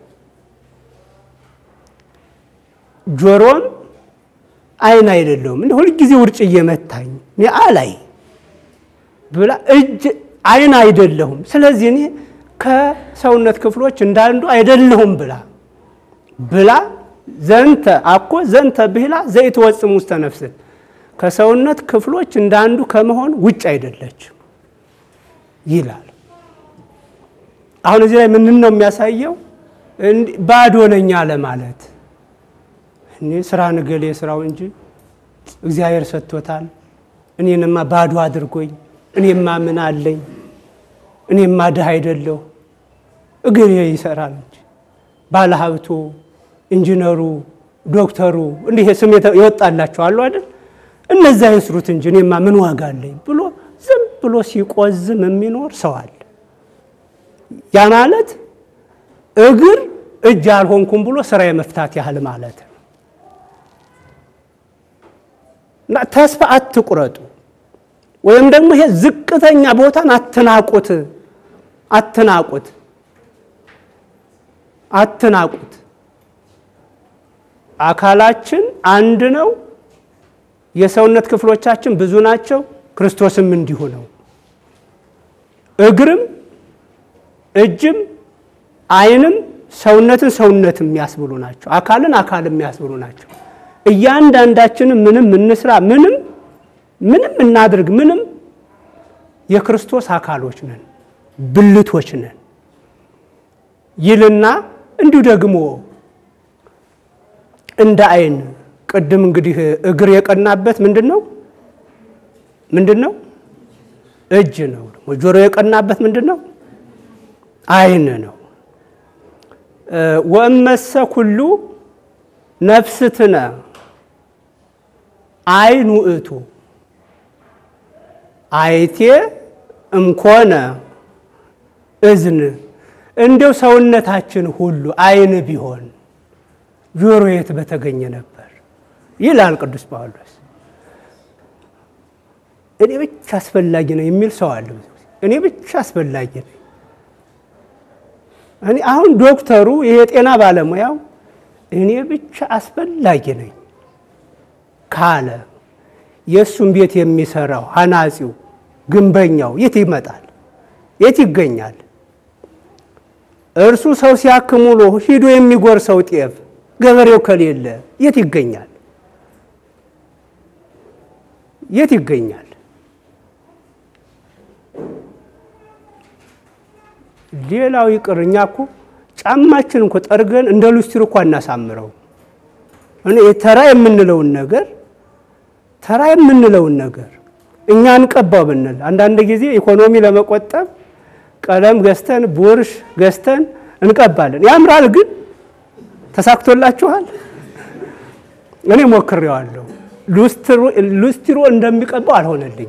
ጆሮም አይን አይደለሁም እንደ ሁልጊዜ ውርጭ እየመታኝ እኔ አላይ ብላ እጅ አይን አይደለሁም። ስለዚህ እኔ ከሰውነት ክፍሎች እንዳንዱ አይደለሁም ብላ ብላ ዘንተ አኮ ዘንተ ብሂላ ዘይትወጽም ውስተ ነፍስት ከሰውነት ክፍሎች እንዳንዱ ከመሆን ውጭ አይደለችም ይላል። አሁን እዚህ ላይ ምንን ነው የሚያሳየው? ባዶ ነኝ ለማለት እኔ ስራ ንገሌ ስራው እንጂ እግዚአብሔር ሰጥቶታል። እኔንማ ባዶ አድርጎኝ እኔማ ምን አለኝ እኔማ ድሃ አይደለሁ እግሬ ይሰራል እንጂ ባለሀብቱ፣ ኢንጂነሩ፣ ዶክተሩ እንዲህ ስም ይወጣላቸው አሉ አይደል? እነዛ ይስሩት እንጂ እኔማ ምን ዋጋ አለኝ ብሎ ዝም ብሎ ሲቆዝም የሚኖር ሰው አለ። ያ ማለት እግር እጅ አልሆንኩም ብሎ ስራ የመፍታት ያህል ማለት ነው። እና ተስፋ አትቁረጡ፣ ወይም ደግሞ ይሄ ዝቅተኛ ቦታን አትናቁት፣ አትናቁት፣ አትናቁት። አካላችን አንድ ነው። የሰውነት ክፍሎቻችን ብዙ ናቸው። ክርስቶስም እንዲሁ ነው። እግርም እጅም ዓይንም ሰውነትን ሰውነት የሚያስብሉ ናቸው። አካልን አካል የሚያስብሉ ናቸው። እያንዳንዳችንም ምንም እንስራ ምንም ምንም እናድርግ ምንም የክርስቶስ አካሎች ነን፣ ብልቶች ነን ይልና እንዲሁ ደግሞ እንደ ዓይን ቅድም እንግዲህ እግር የቀናበት ምንድን ነው? ምንድን ነው? እጅ ነው። ጆሮ የቀናበት ምንድን ነው? ዓይን ነው። ወእመሰ ኩሉ ነፍስትነ ዓይን ውእቱ አይቴ እምኮነ እዝን እንዲው ሰውነታችን ሁሉ ዓይን ቢሆን ጆሮ የት በተገኘ ነበር ይላል ቅዱስ ጳውሎስ። እኔ ብቻ አስፈላጊ ነው የሚል ሰው አለ። እኔ ብቻ አስፈላጊ ነኝ። እኔ አሁን ዶክተሩ ይሄ የጤና ባለሙያው እኔ ብቻ አስፈላጊ ነኝ ካለ የእሱን ቤት የሚሰራው ሐናጺው፣ ግንበኛው የት ይመጣል? የት ይገኛል? እርሱ ሰው ሲያክም ውሎ ሂዶ የሚጎርሰው ጤፍ ገበሬው ከሌለ የት ይገኛል? የት ይገኛል? ሌላው ይቅር እኛ እኮ ጫማችን እንኮ ጠርገን እንደ ሉስትር እኮ አናሳምረው። እኔ ተራ የምንለውን ነገር ተራ የምንለውን ነገር እኛ እንቀባው ብንል አንዳንድ ጊዜ ኢኮኖሚ ለመቆጠብ ቀለም ገዝተን ቡርሽ ገዝተን እንቀባለን። ያምራል፣ ግን ተሳክቶላችኋል? እኔ ሞክሬዋለሁ። ሉስትሮ እንደሚቀባው አልሆነልኝም።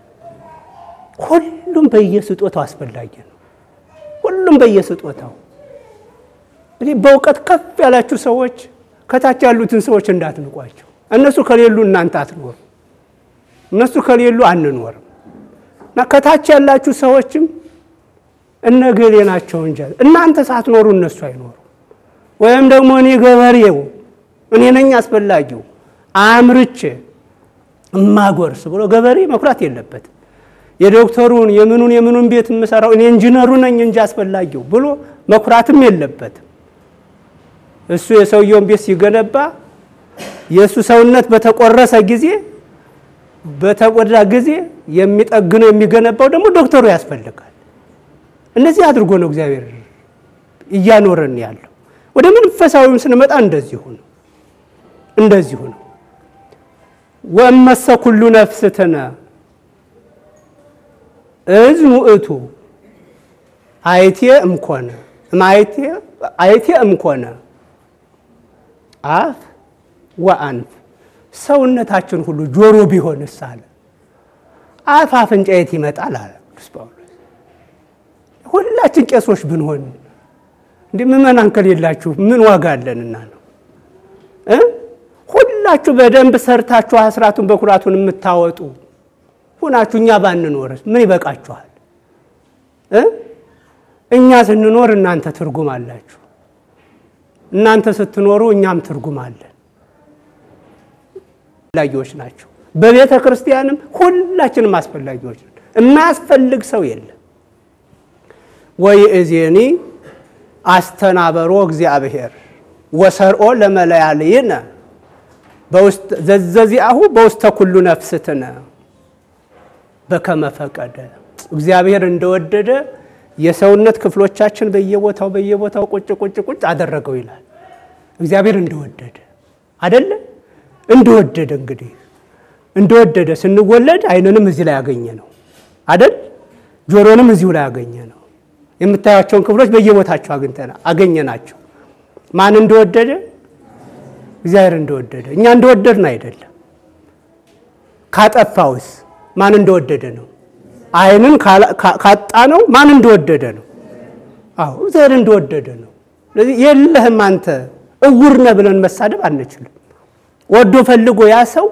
ሁሉም በየስጦታው አስፈላጊ ነው። ሁሉም በየስጦታው እኔ በእውቀት ከፍ ያላችሁ ሰዎች ከታች ያሉትን ሰዎች እንዳትንቋቸው። እነሱ ከሌሉ እናንተ አትኖሩ፣ እነሱ ከሌሉ አንኖርም። እና ከታች ያላችሁ ሰዎችም እነገሌ ናቸው እንጂ እናንተ ሳትኖሩ እነሱ አይኖሩ። ወይም ደግሞ እኔ ገበሬው እኔ ነኝ አስፈላጊው አምርቼ እማጎርስ ብሎ ገበሬ መኩራት የለበትም። የዶክተሩን የምኑን የምኑን ቤት የምሰራው እኔ ኢንጂነሩ ነኝ እንጂ አስፈላጊው ብሎ መኩራትም የለበትም። እሱ የሰውየውን ቤት ሲገነባ የእሱ ሰውነት በተቆረሰ ጊዜ በተጎዳ ጊዜ የሚጠግነው የሚገነባው ደግሞ ዶክተሩ ያስፈልጋል። እነዚህ አድርጎ ነው እግዚአብሔር እያኖረን ያለው። ወደ መንፈሳዊም ስንመጣ እንደዚሁ ነው፣ እንደዚሁ ነው። ወእመሰ ኩሉ ነፍስትነ እዝ ውእቱ አይቴ እምኮነ አይቴ እምኮነ አፍ ወአንፍ ሰውነታችን ሁሉ ጆሮ ቢሆንስ አለ። አፍ አፍንጫ የት ይመጣል አለ ቅዱስ ጳውሎስ። ሁላችን ቄሶች ብንሆን እንዲህ ምእመናን ከሌላችሁ ምን ዋጋ አለንና ነው እ ሁላችሁ በደንብ ሰርታችሁ አስራቱን በኩራቱን የምታወጡ ሁናችሁ እኛ ባንኖርስ ምን ይበቃችኋል? እ እኛ ስንኖር እናንተ ትርጉም አላችሁ፣ እናንተ ስትኖሩ እኛም ትርጉም አለን። አስፈላጊዎች ናቸው። በቤተ ክርስቲያንም ሁላችንም አስፈላጊዎች ነን። የማያስፈልግ ሰው የለም። ወይ እዜኒ አስተናበሮ እግዚአብሔር ወሰርኦ ለመለያልይነ ዘዘዚአሁ በውስተ ኩሉ ነፍስትነ በከመ ፈቀደ እግዚአብሔር እንደወደደ የሰውነት ክፍሎቻችን በየቦታው በየቦታው ቁጭ ቁጭ ቁጭ አደረገው ይላል። እግዚአብሔር እንደወደደ አይደለ? እንደወደደ እንግዲህ እንደወደደ ስንወለድ ዓይንንም እዚህ ላይ ያገኘ ነው አይደል? ጆሮንም እዚሁ ላይ ያገኘ ነው። የምታያቸውን ክፍሎች በየቦታቸው አግኝተና አገኘ ናቸው። ማን እንደወደደ? እግዚአብሔር እንደወደደ። እኛ እንደወደድን አይደለም። ካጠፋውስ ማን እንደወደደ ነው? ዓይንን ካጣ ነው ማን እንደወደደ ነው? አዎ እግዚአብሔር እንደወደደ ነው። ስለዚህ የለህም አንተ እውር ነህ ብለን መሳደብ አንችልም። ወዶ ፈልጎ ያ ሰው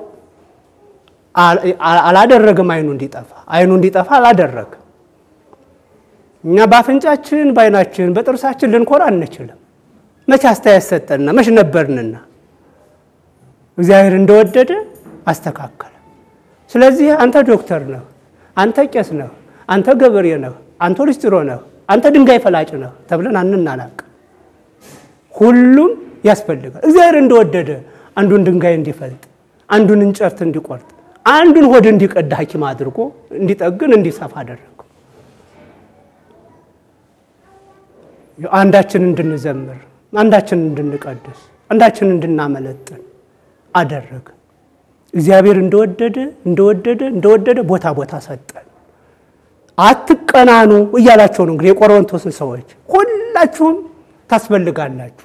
አላደረገም። ዓይኑ እንዲጠፋ ዓይኑ እንዲጠፋ አላደረገም። እኛ በአፍንጫችን በዓይናችን በጥርሳችን ልንኮራ አንችልም። መቼ አስተያየት ሰጠንና መች ነበርንና እግዚአብሔር እንደወደደ አስተካከለ። ስለዚህ አንተ ዶክተር ነህ፣ አንተ ቄስ ነህ፣ አንተ ገበሬ ነህ፣ አንተ ሊስትሮ ነህ፣ አንተ ድንጋይ ፈላጭ ነህ ተብለን አንናናቅ። ሁሉም ያስፈልጋል። እግዚአብሔር እንደወደደ አንዱን ድንጋይ እንዲፈልጥ፣ አንዱን እንጨት እንዲቆርጥ፣ አንዱን ሆድ እንዲቀድ ሐኪም አድርጎ እንዲጠግን እንዲሰፋ አደረገው። አንዳችን እንድንዘምር፣ አንዳችን እንድንቀድስ፣ አንዳችን እንድናመለጥን አደረገ። እግዚአብሔር እንደወደደ እንደወደደ እንደወደደ ቦታ ቦታ ሰጠን። አትቀናኑ እያላቸው ነው እንግዲህ የቆሮንቶስን ሰዎች ሁላችሁም ታስፈልጋላችሁ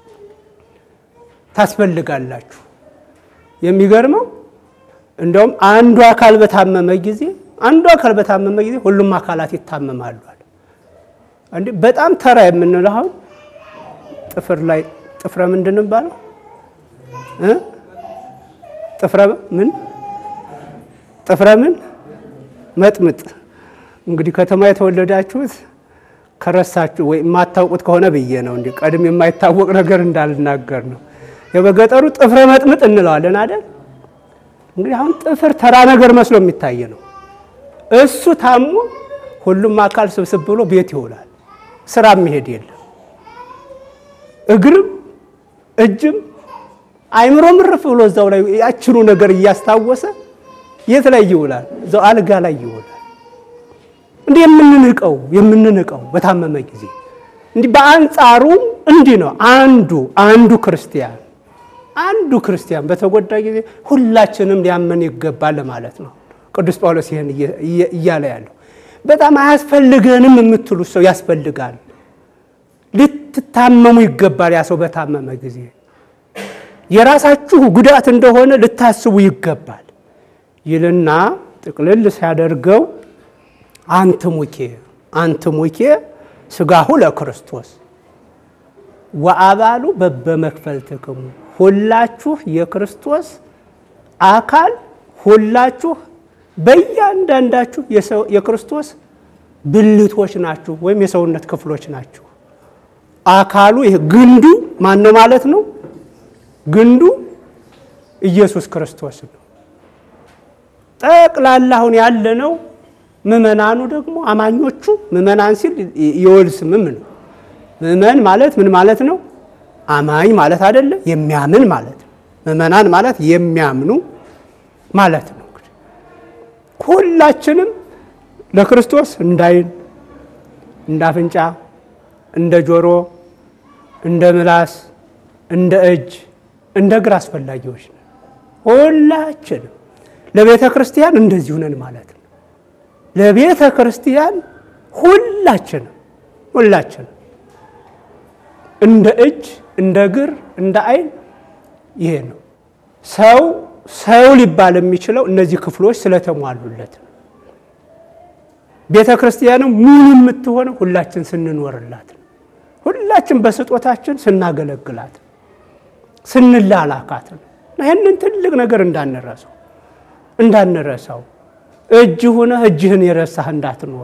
ታስፈልጋላችሁ። የሚገርመው እንደውም አንዱ አካል በታመመ ጊዜ አንዱ አካል በታመመ ጊዜ ሁሉም አካላት ይታመማሉ አለ። እንዴ በጣም ተራ የምንለው አሁን ጥፍር ላይ ጥፍረ ምንድን ነው የሚባለው እ ጥፍረ ምን ጥፍረ ምን መጥምጥ። እንግዲህ ከተማ የተወለዳችሁት ከረሳችሁ ወይ የማታውቁት ከሆነ ብዬ ነው እንዲህ ቀድም የማይታወቅ ነገር እንዳልናገር ነው። የበገጠሩ ጥፍረ መጥምጥ እንለዋለን አይደል? እንግዲህ አሁን ጥፍር ተራ ነገር መስሎ የሚታይ ነው። እሱ ታሞ ሁሉም አካል ስብስብ ብሎ ቤት ይውላል። ስራ የሚሄድ የለም። እግርም እጅም አይምሮ ምርፍ ብሎ እዛው ላይ ያችኑ ነገር እያስታወሰ የት ላይ ይውላል? እዛው አልጋ ላይ ይውላል። እንዲህ የምንንቀው የምንንቀው በታመመ ጊዜ እንዲህ በአንጻሩ እንዲህ ነው። አንዱ አንዱ ክርስቲያን አንዱ ክርስቲያን በተጎዳ ጊዜ ሁላችንም ሊያመን ይገባል ማለት ነው። ቅዱስ ጳውሎስ ይህን እያለ ያለው በጣም አያስፈልገንም የምትሉ ሰው ያስፈልጋል። ልትታመሙ ይገባል። ያ ሰው በታመመ ጊዜ የራሳችሁ ጉዳት እንደሆነ ልታስቡ ይገባል ይልና ጥቅልል ሲያደርገው አንትሙኬ አንትሙኬ ሥጋሁ ለክርስቶስ ወአባሉ በበመክፈልትክሙ ሁላችሁ የክርስቶስ አካል ሁላችሁ በእያንዳንዳችሁ የክርስቶስ ብልቶች ናችሁ፣ ወይም የሰውነት ክፍሎች ናችሁ። አካሉ ይህ ግንዱ ማን ነው ማለት ነው? ግንዱ ኢየሱስ ክርስቶስ ነው። ጠቅላላ አሁን ያለነው ምእመናኑ ደግሞ አማኞቹ ምእመናን ሲል የወል ስምም ነው። ምእመን ማለት ምን ማለት ነው? አማኝ ማለት አይደለ? የሚያምን ማለት ነው። ምእመናን ማለት የሚያምኑ ማለት ነው። ሁላችንም ለክርስቶስ እንደ ዓይን፣ እንደ አፍንጫ፣ እንደ ጆሮ፣ እንደ ምላስ፣ እንደ እጅ፣ እንደ እግር አስፈላጊዎች ነን። ሁላችንም ለቤተ ክርስቲያን እንደዚሁ ነን ማለት ነው። ለቤተ ክርስቲያን ሁላችንም ሁላችንም እንደ እጅ፣ እንደ እግር፣ እንደ ዓይን ይሄ ነው። ሰው ሰው ሊባል የሚችለው እነዚህ ክፍሎች ስለተሟሉለት ነው። ቤተ ክርስቲያንም ሙሉ የምትሆነው ሁላችን ስንኖርላት ነው። ሁላችን በስጦታችን ስናገለግላት ነው። ስንላላካት ነው። ይህንን ትልቅ ነገር እንዳንረሳው እንዳንረሳው እጅ ሁነህ እጅህን የረሳህ እንዳትኖር፣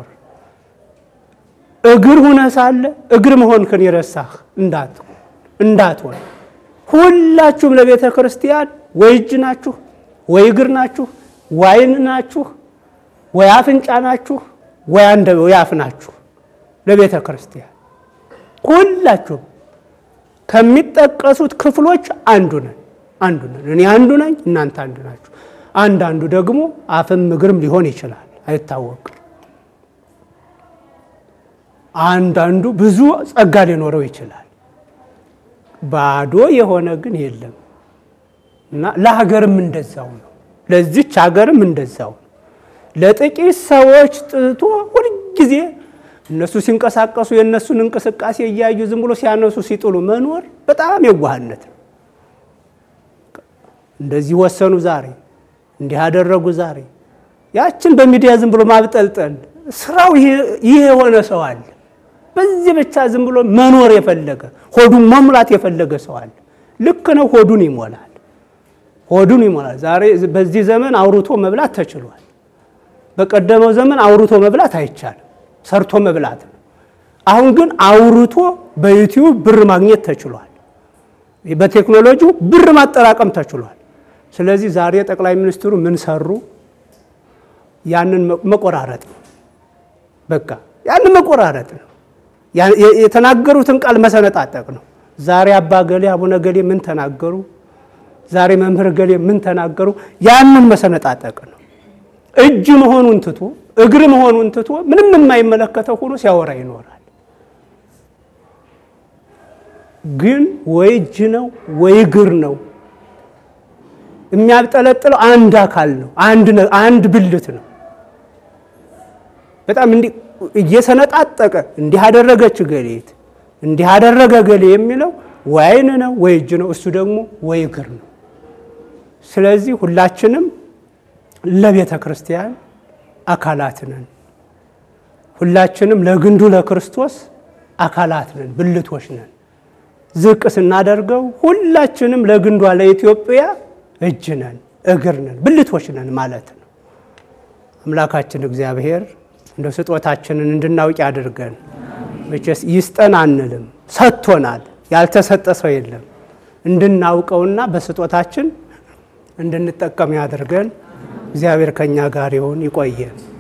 እግር ሁነህ ሳለ እግር መሆንክን የረሳህ እንዳትሆን። ሁላችሁም ለቤተ ክርስቲያን ወይ እጅ ናችሁ፣ ወይ እግር ናችሁ፣ ወይ ዓይን ናችሁ፣ ወይ አፍንጫ ናችሁ፣ ወይ አንደ ወይ አፍ ናችሁ። ለቤተ ክርስቲያን ሁላችሁም ከሚጠቀሱት ክፍሎች አንዱ ነን አንዱ ነን። እኔ አንዱ ነኝ፣ እናንተ አንዱ ናችሁ። አንዳንዱ ደግሞ አፍም እግርም ሊሆን ይችላል፣ አይታወቅም። አንዳንዱ ብዙ ጸጋ ሊኖረው ይችላል። ባዶ የሆነ ግን የለም እና ለሀገርም እንደዛው ነው። ለዚች ሀገርም እንደዛው ነው። ለጥቂት ሰዎች ጥቶ ሁልጊዜ እነሱ ሲንቀሳቀሱ የእነሱን እንቅስቃሴ እያዩ ዝም ብሎ ሲያነሱ ሲጥሉ መኖር በጣም የዋህነት ነው። እንደዚህ ወሰኑ ዛሬ እንዲህ ያደረጉ ዛሬ ያችን በሚዲያ ዝም ብሎ ማብጠልጠል ስራው ይህ የሆነ ሰው አለ። በዚህ ብቻ ዝም ብሎ መኖር የፈለገ ሆዱን መሙላት የፈለገ ሰው አለ። ልክ ነው። ሆዱን ይሞላል፣ ሆዱን ይሞላል። ዛሬ በዚህ ዘመን አውርቶ መብላት ተችሏል። በቀደመው ዘመን አውርቶ መብላት አይቻልም፣ ሰርቶ መብላት ነው። አሁን ግን አውርቶ በዩቲዩብ ብር ማግኘት ተችሏል። በቴክኖሎጂው ብር ማጠራቀም ተችሏል። ስለዚህ ዛሬ ጠቅላይ ሚኒስትሩ ምን ሰሩ? ያንን መቆራረጥ ነው። በቃ ያንን መቆራረጥ ነው። የተናገሩትን ቃል መሰነጣጠቅ ነው። ዛሬ አባ ገሌ አቡነ ገሌ ምን ተናገሩ? ዛሬ መምህር ገሌ ምን ተናገሩ? ያንን መሰነጣጠቅ ነው። እጅ መሆኑን ትቶ እግር መሆኑን ትቶ ምንም የማይመለከተው ሆኖ ሲያወራ ይኖራል። ግን ወይ እጅ ነው ወይ እግር ነው የሚያብጠለጥለው አንድ አካል ነው። አንድ ብልት ነው። በጣም እንዲህ እየሰነጣጠቀ እንዲህ አደረገች ገሌት እንዲህ አደረገ ገሌ የሚለው ወይ ዓይን ነው ወይ እጅ ነው። እሱ ደግሞ ወይ እግር ነው። ስለዚህ ሁላችንም ለቤተ ክርስቲያን አካላት ነን። ሁላችንም ለግንዱ ለክርስቶስ አካላት ነን፣ ብልቶች ነን። ዝቅ ስናደርገው ሁላችንም ለግንዷ ለኢትዮጵያ እጅ ነን፣ እግር ነን፣ ብልቶች ነን ማለት ነው። አምላካችን እግዚአብሔር እንደ ስጦታችንን እንድናውቅ ያድርገን። መቼስ ይስጠን አንልም፣ ሰጥቶናል። ያልተሰጠ ሰው የለም። እንድናውቀውና በስጦታችን እንድንጠቀም ያድርገን። እግዚአብሔር ከኛ ጋር ይሁን። ይቆየን።